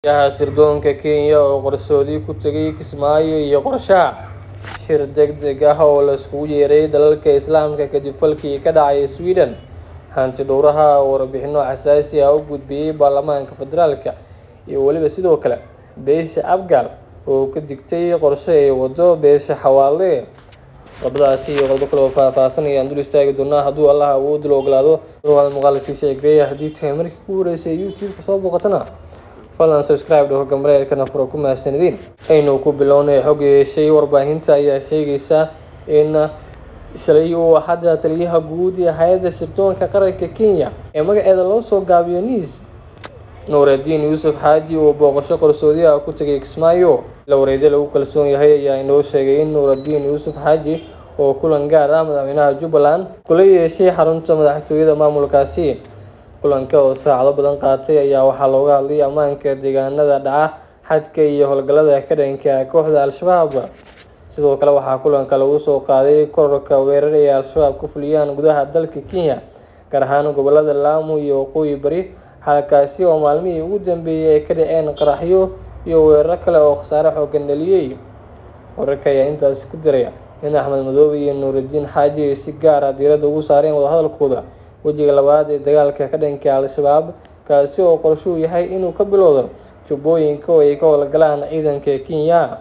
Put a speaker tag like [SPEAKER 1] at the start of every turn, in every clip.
[SPEAKER 1] yaha sirdoonka Kenya oo qarsoodi ku tagay Kismaayo iyo qorshaha shir degdeg ah oo la iskugu yeeray dalalka Islaamka kadib falkii ka dhacay Sweden hanti dhowraha oo warbixino xasaasi ah u gudbiyay baarlamaanka federaalka iyo weliba sidoo kale beesha Abgaal oo ka digtay qorshe ay wado beesha Xawaale qodobadaasi iyo qodobo kale oo faahfaahsan ayaan dul istaagi doonaa hadduu allah awood la ogolaado ruuxa muuqaalka sheegaya haddii tahay markii ku horeysay youtube-ka soo booqatana fadlan subscribe dhaho gambareerkana furo ku mahadsanidin aynu ku bilownay xog yeeshay warbaahinta ayaa sheegaysa in shalay uu hadda taliyaha guud ee hay-adda sirdoonka qaranka kenya ee magaceeda loo soo gaabiyo niis nuuraddiin yuusuf xaaji uu booqasho qarsoodi ah ku tegay kismaayo la wareedyo lagu kalsoon yahay ayaa inoo sheegay in nuuraddiin yuusuf xaaji oo kulan gaar ah madaxweynaha jubbaland kula yeeshay xarunta madaxtooyada maamulkaasi kulanka oo saacado badan qaatay ayaa waxaa looga hadlay ammaanka deegaanada dhaca xadka iyo howlgallada ka dhanka kooxda al-shabaab sidoo kale waxaa kulanka lagu soo qaaday kororka weerar ay al-shabaab ku fuliyaan gudaha dalka kenya gaar ahaan gobolada laamu iyo waqooyi bari halkaasi oo maalmihii ugu dambeeyay ay ka dhaceen qaraxyo iyo weeraro kale oo khasaare xoogan dhaliyey wararka ayaa intaasi ku diraya in axmed madoobe iyo nuuraddiin xaaji ay si gaar ah diiradda ugu saareen wadahadalkooda wejiga labaad ee dagaalka ka dhanka al-shabaab kaasi oo qorshuu yahay inuu ka bilowdo jubbooyinka oo ay ka howlgalaan ciidanka kenya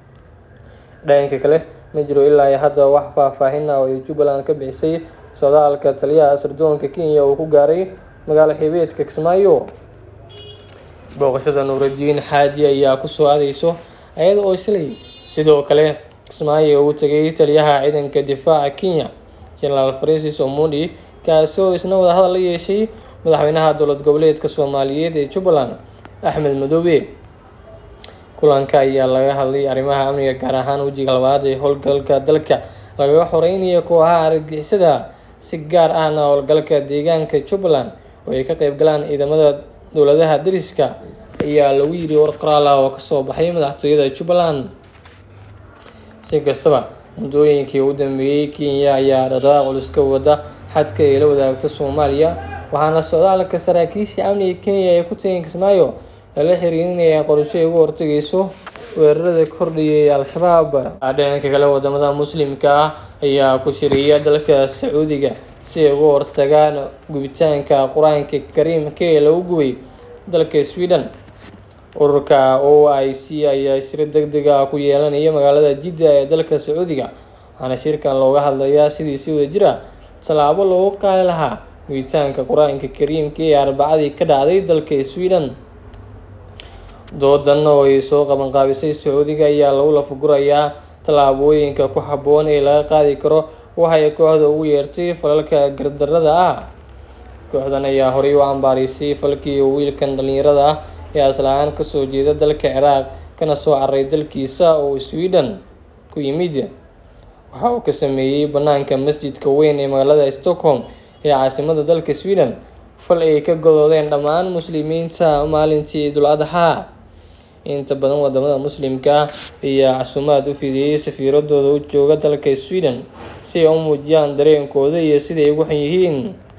[SPEAKER 1] dhanka kale ma jiro ilaa iyo hadda wax faahfaahin ah oo ay jubbaland ka bixisay socdaalka taliyaha sirdoonka kenya uu ku gaaray magaalo xibeedka kismaayo booqashada nuuraddiin xaaji ayaa kusoo aadeyso ayada oo shalay sidoo kale kismaayo uu tegay taliyaha ciidanka difaaca kenya genaraal francis omondi kaasi oo isna wadahadal la yeeshay madaxweynaha dowlad goboleedka soomaaliyeed ee jubbaland axmed madoobe kulanka ayaa laga hadlay arrimaha amniga gaar ahaan wejiga labaad ee howlgalka dalka lagaga xoreynaya kooxaha argagixisada si gaar ahna howlgalka deegaanka jubbaland oo ay ka qeyb galaan ciidamada dowladaha dariska ayaa lagu yiri war qoraal ah oo kasoo baxay madaxtooyada jubbaland si kastaba muddooyinkii ugu dambeeyey kenya ayaa dhaqaaq culus ka wada xadka ay la wadaagto soomaaliya waxaana socdaalka saraakiisha amniga kenya ee ku tegeen kismaayo lala xiriirinaya qorsho ay uga hortagayso weerarada kordhiyay al-shabaab dhanka kale wadamada muslimka ah ayaa ku shiriya dalka sacuudiga si ay uga hortagaan gubitaanka qur-aanka kariimka ee lagu gubay dalka sweden ururka o i c ayaa shir deg deg ah ku yeelanaya magaalada jidda ee dalka sacuudiga waxaana shirkan looga hadlayaa sidii si wada jir ah tallaabo loogu qaadi lahaa gubitaanka qur-aanka kariimka ee arbacadii ka dhacday dalka sweden doodan oo ay soo qabanqaabisay sacuudiga ayaa lagu lafagurayaa tallaabooyinka ku habboon ee laga qaadi karo waxay kooxda ugu yeertay falalka gardarada ah kooxdan ayaa horey u cambaaraysay falkii uu wiilkan dhalinyarada ah ee asla-aan kasoo jeeda dalka ciraaq kana soo cararay dalkiisa oo sweden ku yimid waxa uu ka sameeyey banaanka masjidka weyn ee magaalada stockholm ee caasimada dalka sweden fal ay ka godoodeen dhammaan muslimiinta maalintii idul adxaa inta badan wadamada muslimka ayaa casuumaad u fidiyey safiiradooda u jooga dalka sweden si ay u muujiyaan dareenkooda iyo siday ugu xun yihiin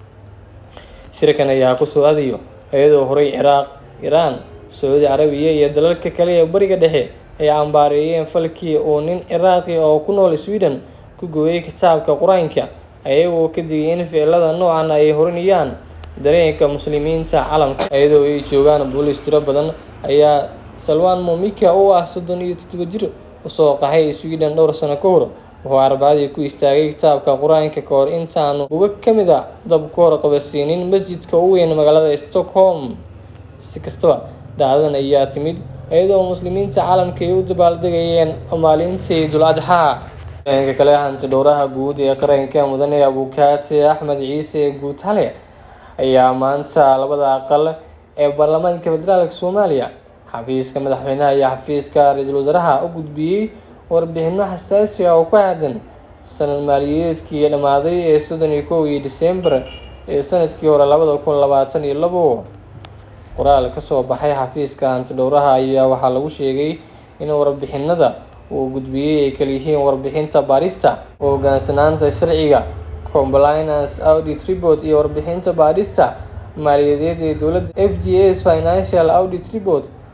[SPEAKER 1] shirkan ayaa kusoo adayo iyadoo horey ciraaq iiraan sacuudi carabiya iyo dalalka kale ee bariga dhexe ay cambaareeyeen falkii uu nin ciraaqi oo ku nool sweden ku gooyay kitaabka qur-aanka ayagoo ka digay in ficilada noocan ay horinayaan dareenka muslimiinta calamka iyadoo ay joogaan booliis tiro badan ayaa salwan momika oo ah soddon iyo toddoba jir usoo qaxay sweden dhowr sano ka hor wuxuu arbacadii ku istaagay kitaabka qur-aanka ka hor intaanu uga ka mid a dab ka hor qabasiinin masjidka u weyn magaalada stockholm si kastaba dhacdadan ayaa timid iyadoo muslimiinta caalamka ay u dabaaldegayeen maalintii idul adxaa dhanka kale hanti dhowraha guud ee qaranka mudane abukaate axmed ciise guutale ayaa maanta labada aqal ee baarlamaanka federaalk soomaaliya xafiiska madaxweynaha iyo xafiiska ra-iisul wasaaraha u gudbiyey warbixino xasaasi ah oo ku aadan sanad maaliyadeedkii dhammaaday ee soddon iyo kowgii disembar ee sanadkii hore labada kun labaatan iyo labo qoraal kasoo baxay xafiiska hanti dhowraha ayaa waxaa lagu sheegay in warbixinada uu gudbiyey ay kaliyihiin warbixinta baarista hogaansanaanta sharciga compliance audit report iyo warbixinta baadhista maaliyadeed ee dowladda f g s financial audit report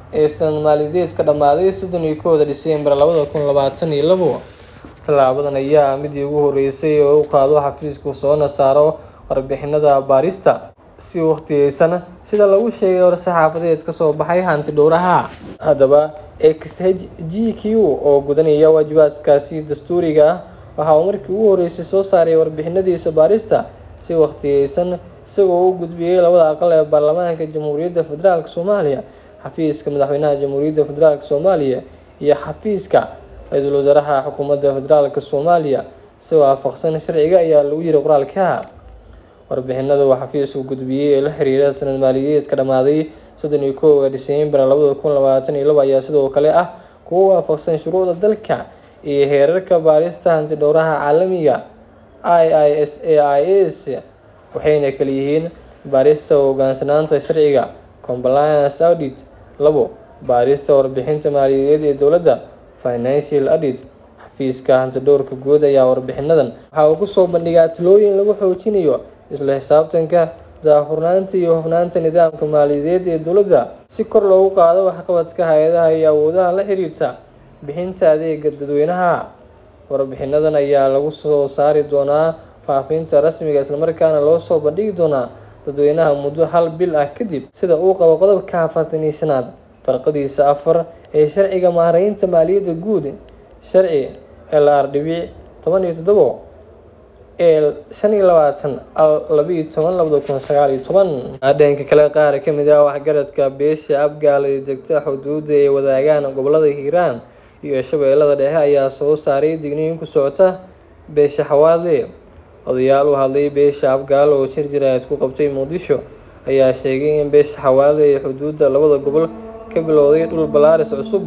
[SPEAKER 1] ee sanad maaliyadeedka dhammaaday soddon iyo kowda Diseembar labada kun labaatan iyo labo tallaabadan ayaa midii ugu horeysay oo u qaado xafiisku soona saaro warbixinada baarista si waqtiyeysan sida lagu sheegay war-saxaafadeed ka soo baxay hanti dhowraha haddaba xhgq oo gudanaya waajibaadkaasi dastuuriga ah waxa uu markii ugu horeysay soo saaray warbixinadiisa baarista si waqtiyeysan isagoo u gudbiyey labada aqal ee baarlamaanka jamhuuriyadda federaalk soomaaliya xafiiska madaxweynaha jamhuuriyadda federaalk soomaaliya iyo xafiiska ra-iisul wasaaraha xukuumadda federaalk soomaaliya si waafaqsan sharciga ayaa lagu yiri qoraalka warbixinada uu xafiisku gudbiyey ee la xiriira sanad maaliyadeedka dhammaaday soddon iyo kowga Diseembar labada kun labaatan iyo labo ayaa sidoo kale ah kuwo waafaqsan shuruucda dalka iyo heerarka baarista hanti dhowraha caalamiga IISAIS waxayna kala yihiin baarista hoggaansanaanta sharciga compliance audit labo baarista warbixinta maaliyadeed ee dowladda financial audit xafiiska hantidhowrka guud ayaa warbixinadan waxa uu kusoo bandhigaa talooyin lagu xoojinayo isla xisaabtanka daahfurnaanta iyo hufnaanta nidaamka maaliyadeed ee dowladda si kor loogu qaado waxqabadka hay-adaha iyo awoodaha la xiriirta bixinta adeega dadweynaha warbixinadan ayaa lagu soo saari doonaa faafinta rasmiga islamarkaana loo soo bandhigi doonaa dadweynaha muddo hal bil ah kadib sida uu qabo qodobka afartan iyo shanaad farqadiisa afar ee sharciga maareynta maaliyadda guud sharci lr dhibic toban iyo toddobo ee shan iyo labaatan labiiyo toban labada kun sagaal iyo toban dhanka kale qaar ka mid ah waxgaradka beesha abgaal ee degta xuduudda ay wadaagaan gobolada hiiraan iyo shabeellada dhexe ayaa soo saaray digniin ku socota beesha xawaadle odayaal u hadlay beesha abgaal oo shir jiraad ku qabtay muqdisho ayaa sheegay in beesha xawaadle ee xuduudda labada gobol ka bilowday dhul balaaris cusub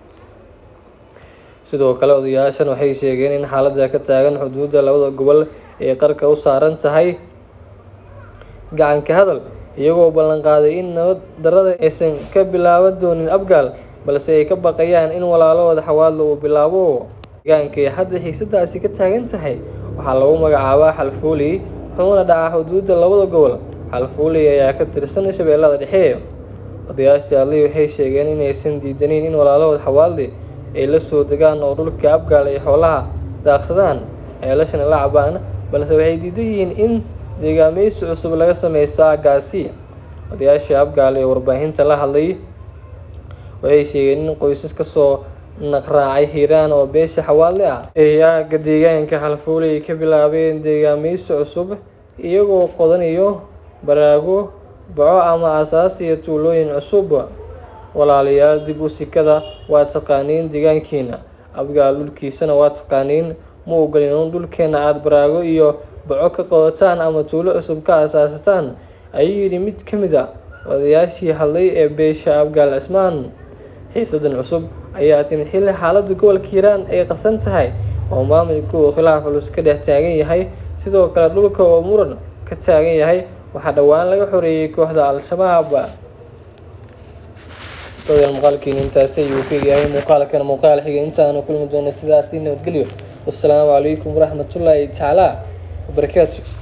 [SPEAKER 1] sidoo kale odayaashan waxay sheegeen in xaaladda ka taagan xuduudda labada gobol ay qarka u saaran tahay gacanka hadal iyagoo ballanqaaday in nabad darrada aysan ka bilaaban doonin abgaal balse ay ka baqayaan in walaalahooda xawaadle uu bilaabo deegaankay hadda xiisadaasi ka taagan tahay waxaa lagu magacaabaa xalfuuley wuxuuna dhacaa xuduudda labada gobol xalfuuley ayaa ka tirsan shabeellada dhexe odayaashii hadlay waxay sheegeen inaysan diidaneyn in walaalahood xawaadle ay la soo degaan oo dhulka abgaal ay xoolaha daaqsadaan ceelashana la cabaan balse waxay diidan yihiin in deegaameysi cusub laga sameysto aaggaasi odayaashii abgaal ee warbaahinta la hadlay waxay sheegeen in qoysas kasoo naqraacay hiiraan oo beesha xawaadle ah ay aagga deegaanka xalfuuley ka bilaabeen deegaameysi cusub iyagoo qodanayo baraago baco ama asaasiya tuulooyin cusub walaalayaal dib u sikada waa taqaaniin deegaankiina abgaal dhulkiisana waa taqaaniin ma ogolin in dhulkeena aada baraago iyo baco ka qodataan ama tuulo cusub ka asaasataan ayuu yidhi mid ka mid a odayaashii hadlay ee beesha abgaal cismaan xiisadan cusub ayaa timid xilli xaaladda gobolka hiiraan ay qasan tahay oo maamulka uu khilaaf culus ka dhex taagan yahay sidoo kale dhulka oo muran ka taagan yahay waxaa dhowaan laga xoreeyey kooxda al-shabaab dadaal muuqaalkiina intaasi ayuu ka yahay muuqaalkan muuqaal xiga intaanu kulmi doona sidaasi nabadgelyo wassalaamu calaykum waraxmatullaahi tacaala wabarakaatu